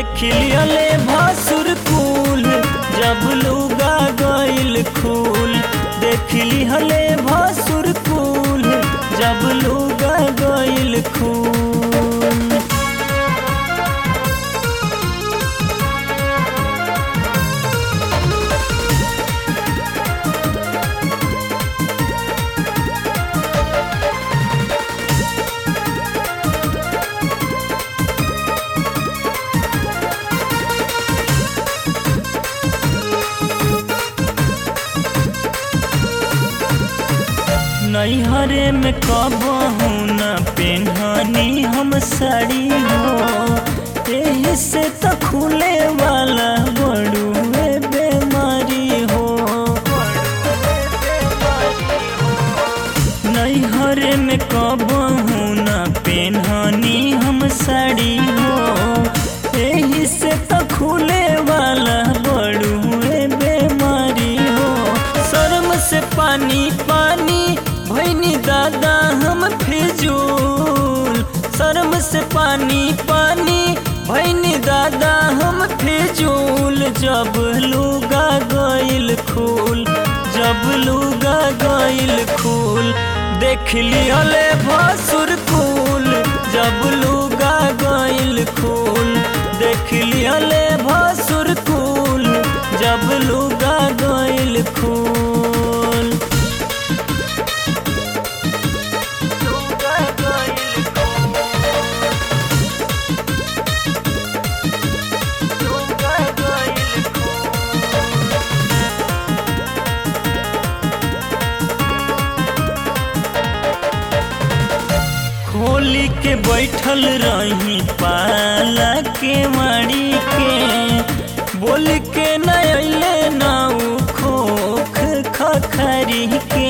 देख लियले भासुर कुल जब लुगा गइल खूल देख लिहले भासुर कुल जब लुगा गइल खूल नैहरे में कबहू न पेन्हनी हम साड़ी हो एही से त खुले वाला बड़ुए बेमारी हो नैहरे में कबहू न पेन्हनी हम साड़ी हो एही से त खुले वाला बड़ुए बेमारी हो शर्म से पानी पानी भैनी दादा हम फिजूल शर्म से पानी पानी भैनी दादा हम फिजूल जब लुगा गइल खूल जब लुगा गइल खूल देख लिहले भसुर कुल जब लुगा गइल खूल देख लिहले भसुर कुल जब लुगा गइल खूल लुगा गइल लुगा गइल खोली के बैठल रही पाला के माड़ी के बोल के न अइले नाउ खोख खखरी के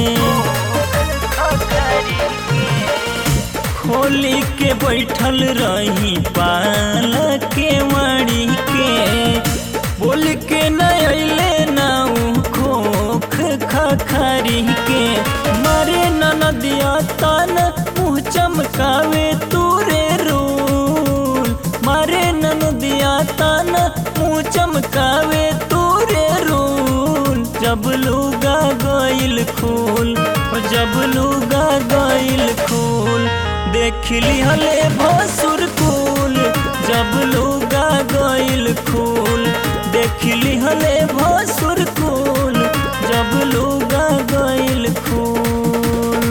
खोली के बैठल रही पाला के माड़ी के बोल के न अइले नाउ खोख खखरी के मारे ननदिया तन मुँह चमकावे तूरे रूल मारे ननदिया तन मुँह चमकावे तूरे रूल जब लुगा गइल खूल जब लुगा गइल खूल देख लिहले भसुर कुल जब लुगा गइल खूल देख लिहले भसुर कुल जब लुगा गइल खूल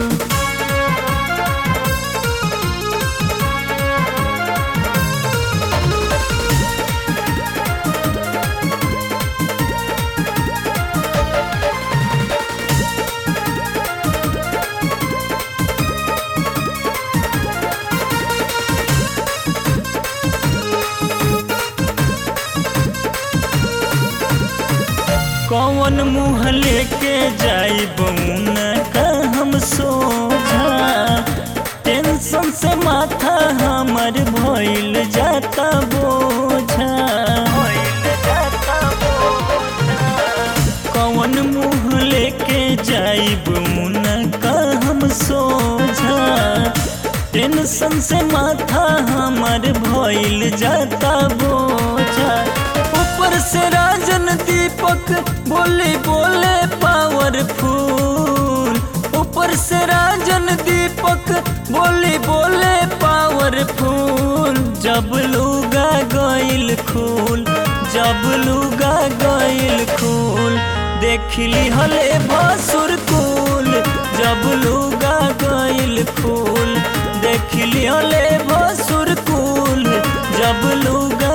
कौन मुँह लेके जाई बउना का हम सोझा टेंशन से माथा हमर भइल जाता बोझा कौन मुँह लेके जाई बउना का हम सोझा टेंशन से माथा हमर भइल जाता बोझा ऊपर से राजन दीपक बोले बोले पावरफुल ऊपर से राजन दीपक बोले बोले पावरफुल जब लुगा गइल खूल जब लुगा गइल खूल देख लिहले भसुर कुल जब लुगा गइल खूल देख लिहले भसुर कुल जब लुगा